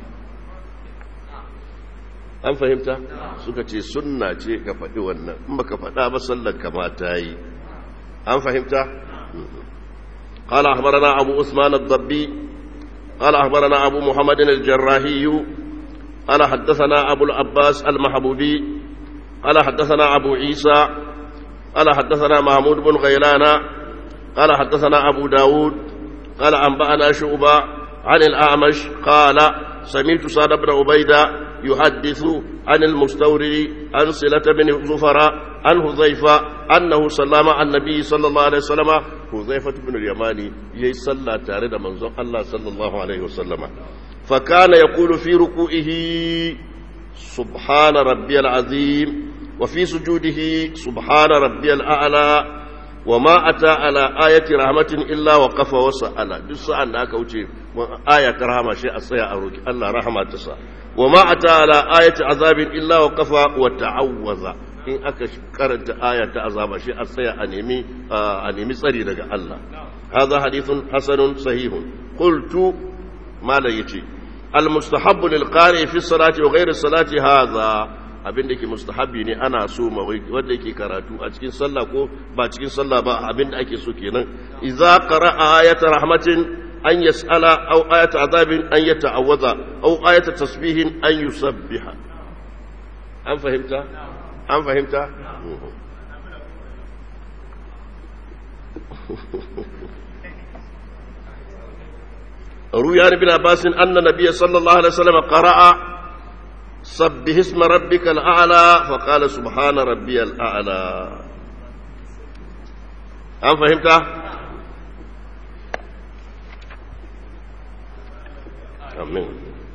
an fahimta suka ce sunna ce ka faɗi wannan in baka faɗa ba sallar kamata yi an fahimta قال أخبرنا أبو عثمان الضبي قال أخبرنا أبو محمد الجراحي قال حدثنا أبو العباس المحبوبي قال حدثنا أبو عيسى قال حدثنا محمود بن غيلان قال حدثنا أبو داود قال أنبأنا شعبة عن الأعمش قال سمعت سعد بن عبيدة يحدث عن المستورد عن صلة بن زفر عن حذيفة أنه صلى مع النبي صلى الله عليه وسلم حذيفة بن اليماني يصلى تارد منزل الله صلى الله عليه وسلم فكان يقول في ركوعه سبحان ربي العظيم وفي سجوده سبحان ربي الأعلى وما أتى على آية رحمة إلا وقف وسأل دس أن أكوتي آية رحمة شيء أصيع أروك الله رحمة تسا وما أتى على آية عذاب إلا وقف وتعوذ in aka karanta aya ta azaba shi a tsaya a nemi a nemi tsari daga Allah hadha hadithun hasanun sahihun qultu mala yace al mustahabbu lil qari fi salati wa ghayri salati hadha abin da ke mustahabbi ne ana so ma wanda yake karatu a cikin sallah ko ba cikin sallah ba abin da ake so kenan idza qara'a ayata rahmatin an yas'ala aw ayata azabin an yata'awwadha aw ayata tasbihin an yusabbiha an fahimta an fahimta روي عن ابن عباس أن النبي صلى الله عليه وسلم قرأ سبح اسم ربك الأعلى فقال سبحان ربي الأعلى هل فهمت؟ أمين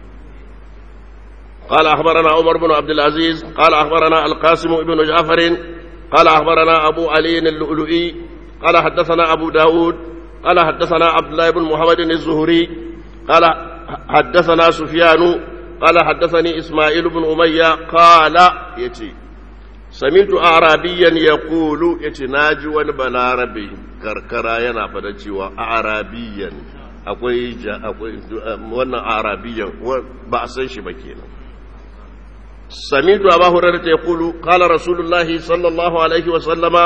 قال أخبرنا عمر بن عبد العزيز قال أخبرنا القاسم بن جعفر قال أخبرنا أبو علي اللؤلؤي قال حدثنا أبو داود قال حدثنا عبد الله بن محمد الزهري قال حدثنا سفيان قال حدثني إسماعيل بن أمية قال يتي سمعت أعرابيا يقول يتي ناجي والبلاربي كركرا ينا فدتي وأعرابيا akwai akwai wannan arabiyan ba a san shi ba kenan samitu abu hurairah ta yaqulu qala rasulullahi sallallahu alaihi wa sallama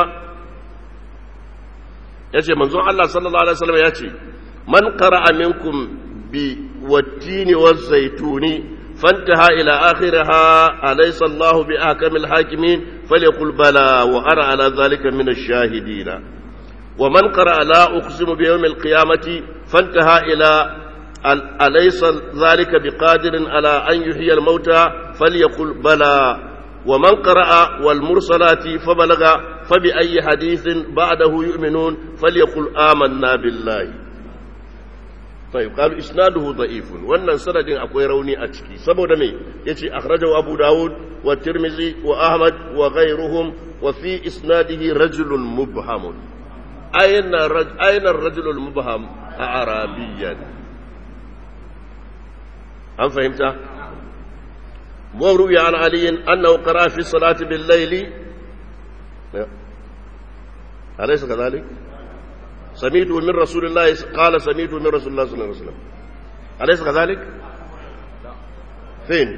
yace manzon Allah sallallahu alaihi wa sallama yace man qara'a minkum bi wattini waz-zaytuni فانتهى إلى آخرها أليس الله بأحكم الحاكمين فليقل بلى وأنا على ذلك من الشاهدين ومن قرأ لا أقسم بيوم القيامة فانتهى إلى أليس ذلك بقادر على أن يحيي الموتى فليقل بلى ومن قرأ والمرسلات فبلغ فبأي حديث بعده يؤمنون فليقل آمنا بالله طيب قالوا إسناده ضعيف وأن سند أكوي روني أتشكي سبو دمي يتي أخرجه أبو داود والترمذي وأحمد وغيرهم وفي إسناده رجل مبهم أين, رج... أين الرجل المبهم أعرابيا هل فهمت وروي عن علي أنه قرأ في الصلاة بالليل أليس كذلك سميته من رسول الله قال سميته من رسول الله صلى الله عليه وسلم أليس كذلك فين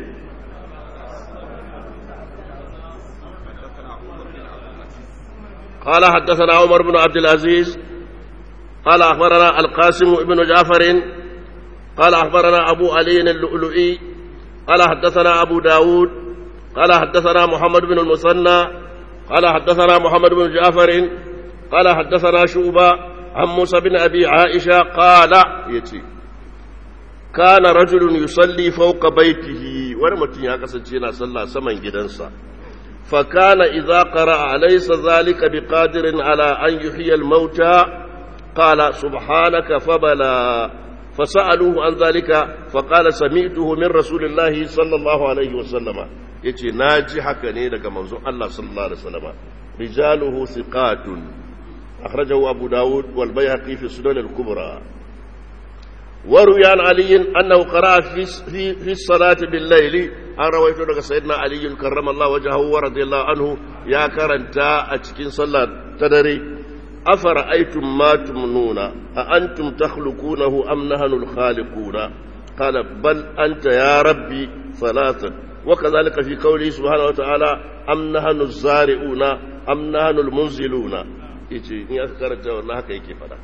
قال حدثنا عمر بن عبد العزيز قال أخبرنا القاسم بن جعفر قال أخبرنا أبو علي اللؤلؤي قال حدثنا أبو داود قال حدثنا محمد بن المثنى قال حدثنا محمد بن جعفر قال حدثنا شوبة عن موسى بن أبي عائشة قال يتي كان رجل يصلي فوق بيته ورمتين يا كسنتينا صلى سمن جدنسا فكان إذا قرأ أليس ذلك بقادر على أن يحيي الموتى قال سبحانك فبلى فسألوه عن ذلك فقال سمعته من رسول الله صلى الله عليه وسلم يتي ناجي حكني لك منظور الله صلى الله عليه وسلم رجاله ثقات أخرجه أبو داود والبيهقي في السنن الكبرى وروي عن علي أنه قرأ في, في, في الصلاة بالليل أن رويت لك سيدنا علي كرم الله وجهه ورضي الله عنه يا كرنتا أتكين صلاة تدري أفرأيتم ما تمنون أأنتم تخلقونه أم نحن الخالقون قال بل أنت يا ربي ثلاثا وكذلك في قوله سبحانه وتعالى أم نحن الزارعون أم نحن المنزلون يجي إن أذكرت والله كيف فلا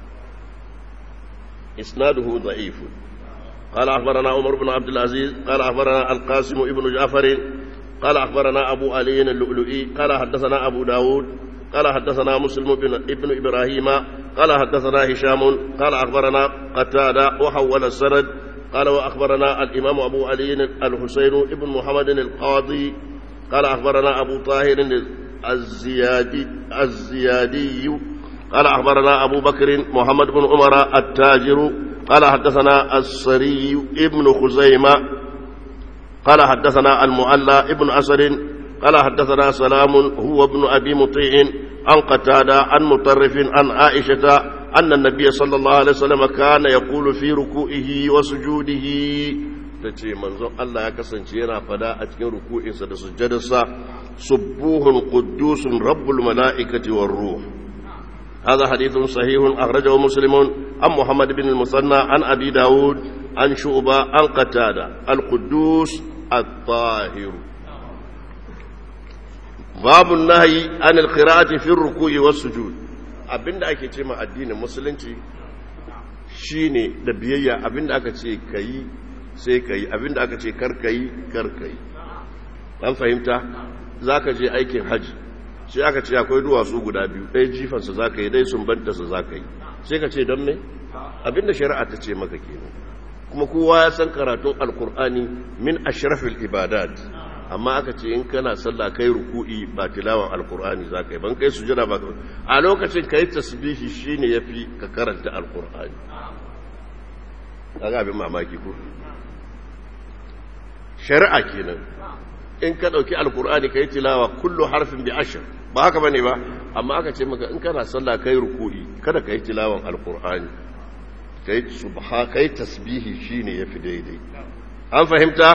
إسناده ضعيف قال أخبرنا عمر بن عبد العزيز قال أخبرنا القاسم ابن جعفر قال أخبرنا أبو علي اللؤلؤي قال حدثنا أبو داود قال حدثنا مسلم بن ابن إبراهيم قال حدثنا هشام قال أخبرنا قتادة وحول السند قال وأخبرنا الإمام أبو علي الحسين ابن محمد القاضي قال أخبرنا أبو طاهر الزيادي الزيادي قال أخبرنا أبو بكر محمد بن عمر التاجر قال حدثنا السري ابن خزيمة قال حدثنا المعلى ابن أسد قال حدثنا سلام هو ابن أبي مطيع عن قتادة عن مطرف عن عائشة أن النبي صلى الله عليه وسلم كان يقول في ركوعه وسجوده tace manzon Allah ya kasance yana fada a cikin ruku'insa da sujjadarsa subbuhun quddusun rabbul mala'ikati war ruh هذا حديث صحيح أخرجه مسلم عن محمد بن المثنى عن أبي داود عن شعبة عن قتادة القدوس الطاهر باب النهي عن القراءة في الركوع والسجود abinda ake ce ma addinin musulunci shine da biyayya abinda aka ce kayi sai kayi abinda aka ce kar kayi kar kayi an fahimta zaka je aikin haji sai aka ce akwai duwatsu guda biyu ɗaya jifansa za ka yi ɗaya sumbantarsa za ka yi sai ka ce don me abinda shari'a ta ce maka kenan kuma kowa ya san karatun alkur'ani min ashrafil ibadat amma aka ce in kana sallah kai ruku'i ba tilawan alkur'ani za ka yi ban kai sujada ba a lokacin kai tasbihi shine yafi ka karanta alkur'ani kaga abin mamaki ko shari'a kenan in ka ɗauki alkur'ani ka yi tilawa kullu harfin bi ashir ba haka bane ba amma aka ce maka in kana sallah kai ruku'i kada ka yi tilawan alkur'ani kai subha kai tasbihi shine yafi daidai an fahimta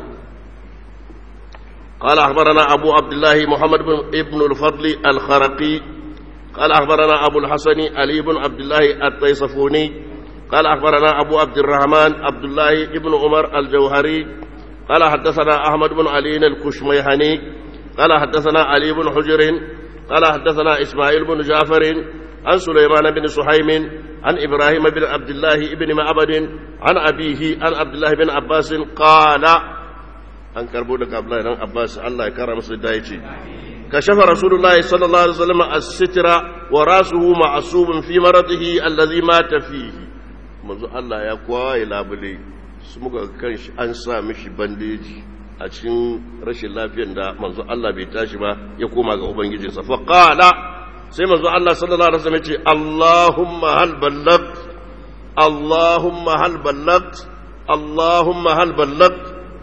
قال أخبرنا أبو عبد الله محمد بن ابن الفضل الخرقي قال أخبرنا أبو الحسن علي بن عبد الله الطيصفوني قال أخبرنا أبو عبد الرحمن عبد الله بن عمر الجوهري قال حدثنا أحمد بن علي الكشميهني قال حدثنا علي بن حجر قال حدثنا إسماعيل بن جعفر عن سليمان بن سحيم عن إبراهيم بن عبد الله بن معبد عن أبيه عن عبد الله بن عباس قال an karbo daga Abdullahi dan Abbas Allah ya kara masa da yace kashafa Rasulullahi sallallahu alaihi wasallam as-sitra wa rasuhu ma'subun fi maradihi alladhi mata fihi manzo Allah ya kwaye labule su muka kan shi an sa mishi bandeji a cikin rashin lafiyar da manzo Allah bai tashi ba ya koma ga ubangijinsa fa qala sai manzo Allah sallallahu alaihi wasallam ya ce Allahumma hal ballagt اللهم هل بلغت اللهم هل بلغت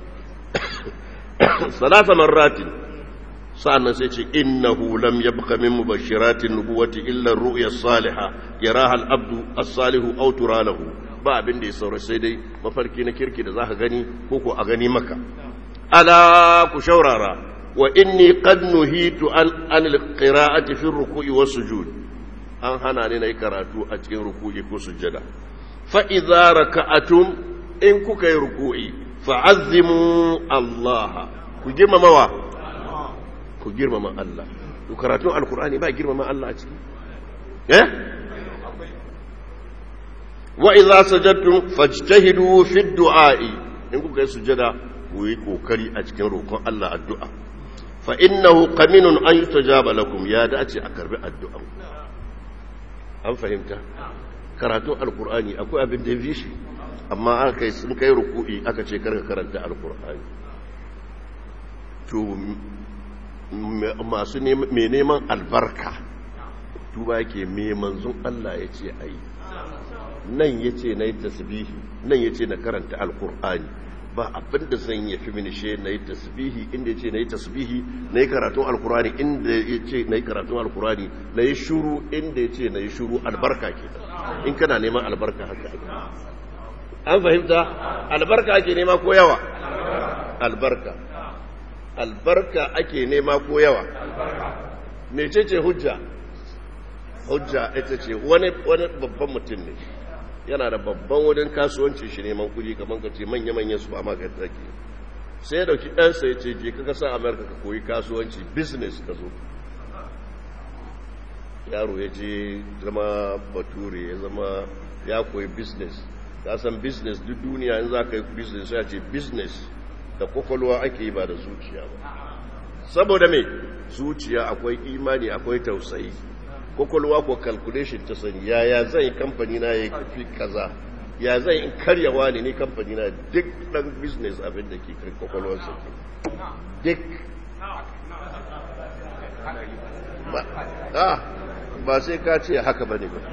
ثلاث مرات sa'annan sai ce innahu lam yabqa min mubashiratin nubuwati illa ar-ru'ya as-salihah yaraha al-abdu as-salihu aw turalahu ba abin da ya saura sai dai mafarki na kirki da zaka gani ko ko a gani maka ala ku shaurara wa inni qad nuhitu an an al-qira'ati fi ar-ruku'i was-sujud an hana ni nayi karatu a cikin ruku'i ko sujjada fa idza raka'atum in kuka yi ruku'i fa'azzimu Allah ku girmamawa ku girmama Allah to karatun alkur'ani ba girmama Allah a ciki eh wa idza sajadtum fajtahidu fi du'a'i in kuka yi sujada ku yi kokari a cikin roƙon Allah addu'a fa innahu qaminun an yutajaba lakum ya dace a karbi addu'a an fahimta karatun alkur'ani akwai abin da ya fi shi amma aka kai sun kai ruku'i aka ce karka karanta alkur'ani to masu mai neman albarka tuba yake mai manzon Allah ya ce a yi nan ya ce na yi tasbihi nan ya ce na karanta alkur'ani ba abinda zan yi fi minishe na yi tasbihi inda ya ce na yi tasbihi na yi karatun alkur'ani inda ya ce na yi karatun alkur'ani na yi shuru inda ya ce na yi shuru albarka ke in kana neman albarka haka ake an fahimta albarka ake nema ko yawa albarka albarka ake nema ko yawa mecece hujja hujja ita ce wani babban mutum ne yana da babban wurin kasuwanci shi neman kudi kamar ka ce manya-manyan su ba maka take sai ya dauki ɗansa ya ce je ka kasa amurka ka koyi kasuwanci business ka zo yaro ya je zama bature ya zama ya koyi business ka san business duk duniya in za ka yi business ya ce business da kwakwalwa ake yi ba da zuciya ba saboda mai zuciya akwai imani akwai tausayi kwakwalwa ko calculation ta sani yaya zai kamfani na ya fi kaza ya zai in karyawa ne ni kamfani na duk dan business abin da ke kai kwakwalwarsa ke duk ba sai ka ce haka ba ne ba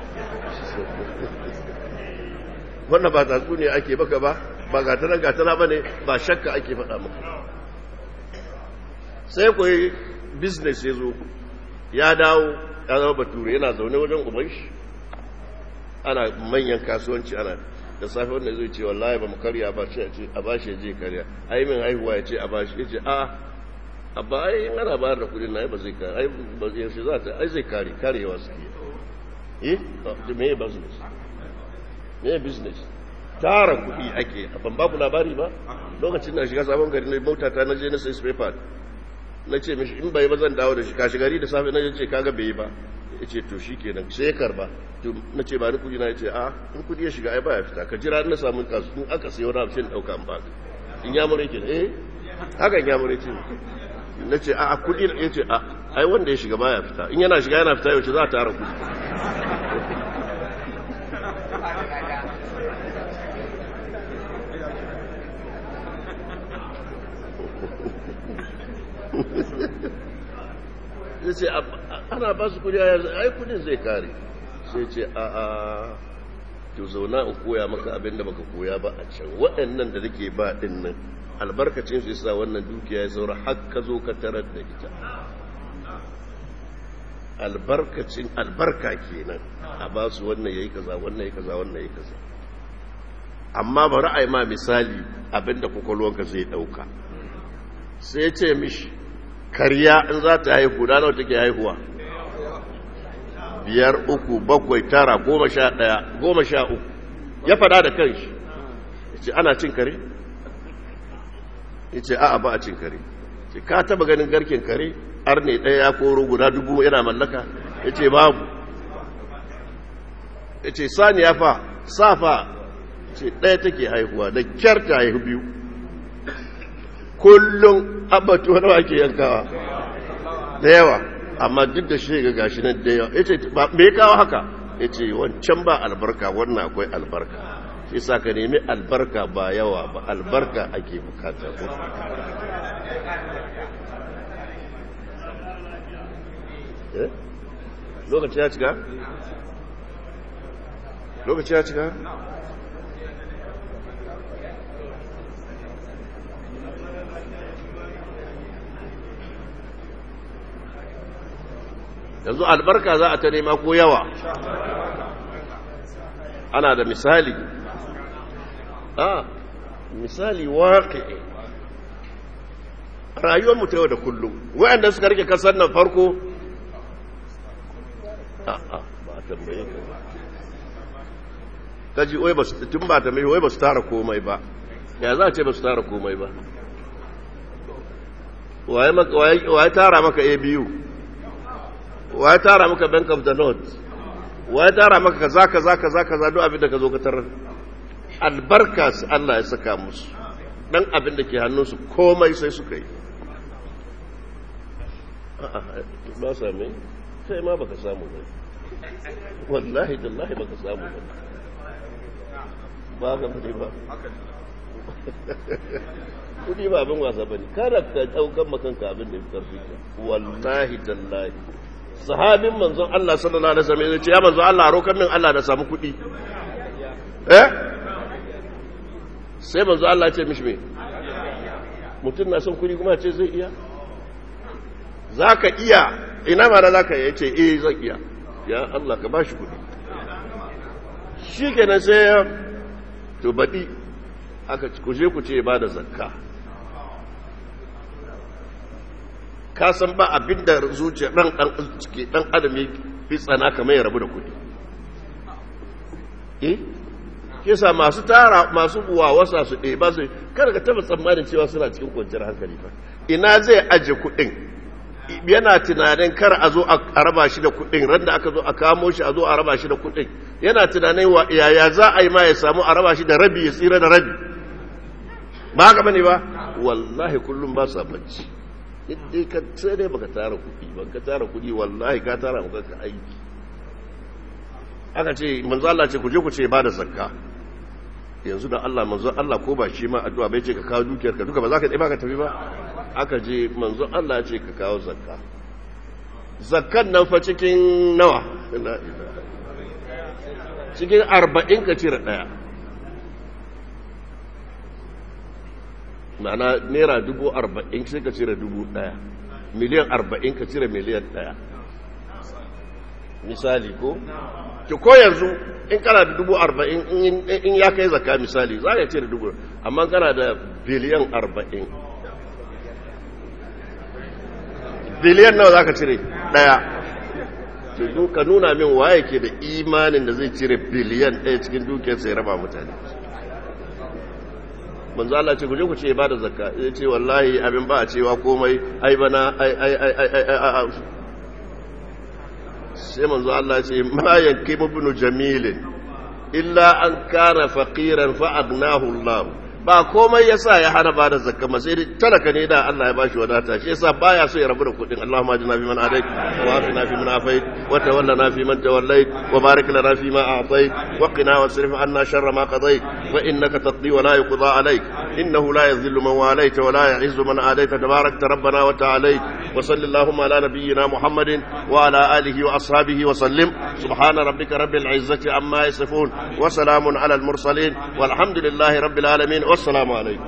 wannan ba tatsu ne ake baka ba ba gatana gatana ba ne ba shakka ake faɗa maka sai kuwa business ya zo ya dawo ya zama bature yana zaune wajen uban shi ana manyan kasuwanci ana da safe wanda zai ce wallahi ba mu karya ba ce a ba shi je karya ai min haihuwa ya ce a ba shi ya ce a a ba ai in ana bayar da kudin na ba zai kare ai ba zai shi za ta ai zai kare karewa su ke eh me business me business tara kuɗi ake ban ba ku labari ba lokacin na shiga sabon gari na mota ta na je na sai paper na ce mishi in bai ba zan dawo da shi kashi gari da safe na ce kaga bai ba ya ce to shi kenan sai ya karba na ce ba ni kudi na ya ce a in kudi ya shiga ai ba ya fita ka jira na samun kasu in aka sai wani abin ɗauka an baka in ya mure ke eh hakan ya mure ce na ce a kudi ya ce a ai wanda ya shiga ba ya fita in yana shiga yana fita yaushe za a tara kudi ya ce ana ba su kudi ai kudin zai kare sai ce a a to zauna in koya maka abin da baka koya ba a can waɗannan da nake ba ɗin nan albarkacin su yasa wannan dukiya ya saura har ka zo ka tarar da ita albarkacin albarka kenan a ba su wannan yayi kaza wannan yayi kaza wannan yayi kaza amma bari a yi ma misali abinda kwakwalwanka zai ɗauka sai ce mishi karya in za ta haihu da nawa take haihuwa biyar uku bakwai tara goma sha ɗaya goma sha uku ya fada da kanshi ya ce ana cin kare ya ce a'a ba a cin kare ce ka taba ganin garken kare ar ne ɗaya ya koro guda dubu yana mallaka ya ce babu ya ce saniya fa safa ce ɗaya take haihuwa da kyar ta haihu biyu kullum abatu wani ake yankawa da yawa amma duk da shi ga gashi nan da yawa ya ce me ya kawo haka ya ce wancan ba albarka wannan akwai albarka shi sa ka nemi albarka ba yawa ba albarka ake bukata ko lokaci ya cika lokaci ya cika yanzu albarka za a ta nema ko yawa ana da misali a misali waƙe rayuwar mu ta yau da kullum wayanda suka rike kasar nan farko a a ba a tambaye ka ba kaji wai ba tun ba tambaye wai ba su tara komai ba ya za a ce ba su tara komai ba waye tara maka a biyu waye tara maka bank of the north waye tara maka kaza kaza kaza kaza duk abin da ka zo ka tarar albarka su Allah ya saka musu dan abin da ke hannunsu komai sai suka yi ba same sai ma baka samu ba wallahi tallahi baka samu ba ba ga fadi ba kudi ba abin wasa bane kada ka daukan makanka abin da ya karfi ka wallahi tallahi sahabin manzon Allah sallallahu alaihi wasallam ya ce ya manzon Allah rokan min Allah da samu kudi eh sai manzon Allah ya ce mishi me mutum na son kudi kuma ce zai iya zaka iya ina ma da zaka iya ce eh zan iya ya Allah ka bashi kudi shikenan sai to badi aka kuje ku ce ba da zakka ka san ba abin da zuciya ɗan ɗan ciki ɗan adam ya fi tsana kamar ya rabu da kuɗi eh kisa masu tara masu wasa su ɗaya ba su kada ka taɓa tsammanin cewa suna cikin kwanciyar hankali ba ina zai aje kuɗin yana tunanin kar a zo a raba shi da kuɗin ran da aka zo a kamo shi a zo a raba shi da kuɗin yana tunanin wa yaya za a yi ma ya samu a raba shi da rabi ya tsira da rabi ba haka bane ba wallahi kullum ba sa bacci dai ka sai dai baka tara kuɗi ba ka tara kuɗi wallahi ka tara maka ka aiki aka ce manzo Allah ce ku je ku ce ba da zakka yanzu da Allah manzo Allah ko ba shi ma addu'a bai ce ka kawo dukiyar ka duka ba za ka ba ka tafi ba aka je manzo Allah ya ce ka kawo zakka zakkan nan fa cikin nawa cikin arba'in ka cire ɗaya ma'ana naira dubu arba'in sai ka cire dubu ɗaya miliyan arba'in ka cire miliyan ɗaya misali ko? ki ko yanzu in kana da dubu arba'in in ya kai zaka misali za ka cire dubu amma kana da biliyan arba'in biliyan nawa za ka cire ɗaya ka nuna min waye ke da imanin da zai cire biliyan ɗaya cikin dukiyar sai raba mutane manzo Allah ce guje ku ce ba da zakka ya ce wallahi abin ba a cewa komai ai bana ai ai ai ai ai sai manzo Allah ce ma yanki ibn jamil illa an kana faqiran fa agnahu Allah ba komai yasa ya hana ba da zakka ma sai talaka ne da Allah ya bashi wadata shi yasa baya so ya rabu da kudin Allahumma ajina fi man adait wa afina fi man afait wa tawallana fi man tawallait wa barik lana fi ma a'tait wa qina wasrif anna sharra ma qadait fa innaka taqdi wa la yuqda alayk innahu la yadhillu man walayt wa la yu'izzu man adait tabarakta rabbana wa ta'ala wa sallallahu ala nabiyyina muhammadin wa ala alihi wa ashabihi wa sallim subhana rabbika rabbil izzati amma yasifun wa salamun ala al mursalin walhamdulillahi rabbil alamin والسلام عليكم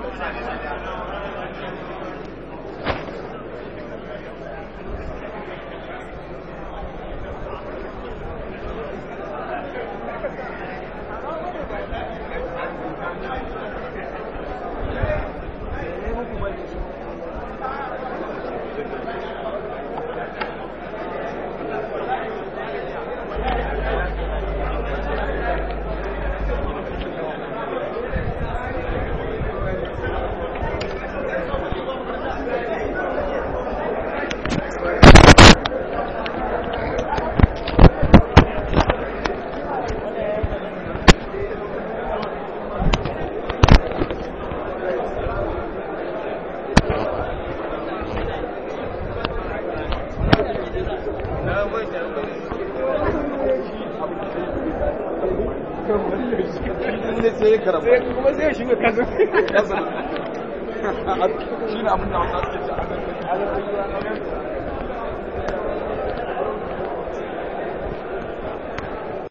kuma zai shiga kasa shi ne abin da wasu ake ci